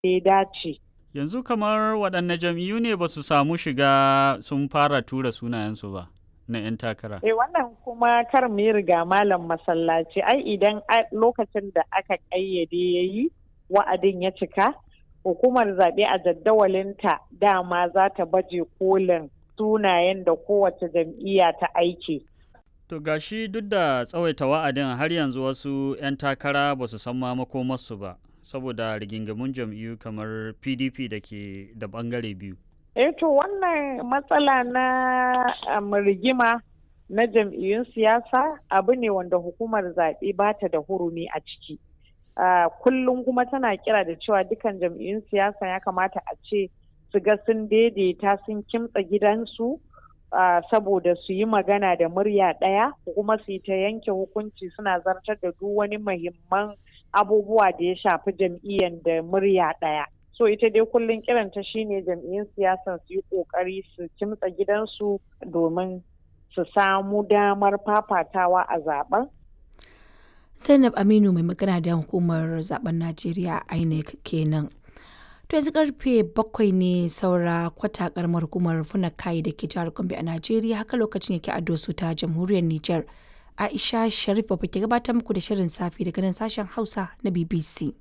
ya dace. Yanzu kamar waɗanne jam'iyyu ne ba su samu shiga sun fara tura sunayensu ba na 'yan takara. Eh wannan kuma kar mu yi riga malam masallaci ai idan lokacin da aka ƙayyade ya yi wa'adin ya cika hukumar zaɓe a jaddawalinta dama za ta baje kolin sunayen da kowace jam'iyya ta aiki. To gashi duk da tsawaita wa'adin har yanzu wasu 'yan takara ba su san ma makomarsu ba saboda rigingamun jam'iyyu kamar PDP da ke da bangare biyu. Eh to wannan matsala na um, rigima na jam'iyyun siyasa abu ne wanda hukumar zaɓe ba ta da hurumi a ciki. Uh, kullum kuma tana kira da cewa dukan jam'iyyun siyasa ya kamata a ce su ga sun daidaita sun kimtsa gidansu uh, saboda su yi magana da murya ɗaya kuma su yi ta yanke hukunci suna zartar da duk wani muhimman abubuwa da ya shafi jam'iyyar da murya ɗaya. so ita dai kullum kiranta shine jam'iyyun siyasan su yi kokari su kimtsa gidansu domin su samu damar fafatawa a zaben zainab aminu mai magana da hukumar zaben najeriya inec kenan to yanzu karfe bakwai ne saura kwata karamar hukumar funakai da ke jihar gombe a najeriya haka lokacin yake ado su ta jamhuriyar niger aisha sharif ba ke gabatar muku da shirin safi daga nan sashen hausa na bbc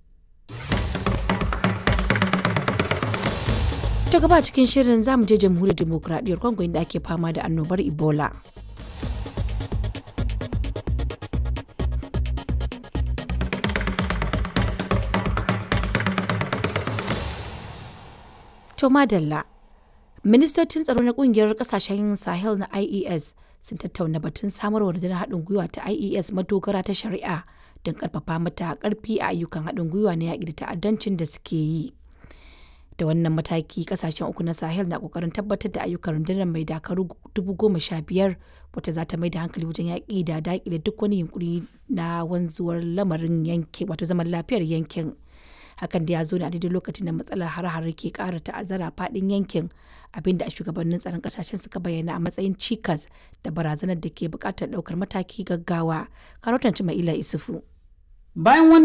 ta gaba cikin shirin zamu je jamhuriyar demokuraɗiyyar congo inda ake fama da annobar ebola to madalla ministocin tsaro na kungiyar kasashen sahel na ies sun tattauna batun samarwa rundunar haɗin gwiwa ta ies madogara ta shari'a don karfafa mata karfi a ayyukan haɗin gwiwa na yaƙi da ta'addancin da suke yi da wannan mataki kasashen uku na sahel na kokarin tabbatar da ayyukan rundunar mai dakaru dubu goma sha biyar wata za ta mai da hankali wajen yaƙi da daƙile duk wani yunkuri na wanzuwar lamarin yankin wato zaman lafiyar yankin hakan da ya zo ne a daidai lokacin da matsalar har-har ke ƙara ta'azzara faɗin yankin abinda a shugabannin tsaron ƙasashen suka bayyana a matsayin cikas da barazanar da ke buƙatar ɗaukar mataki gaggawa karotan cima'ila isufu Bayan wani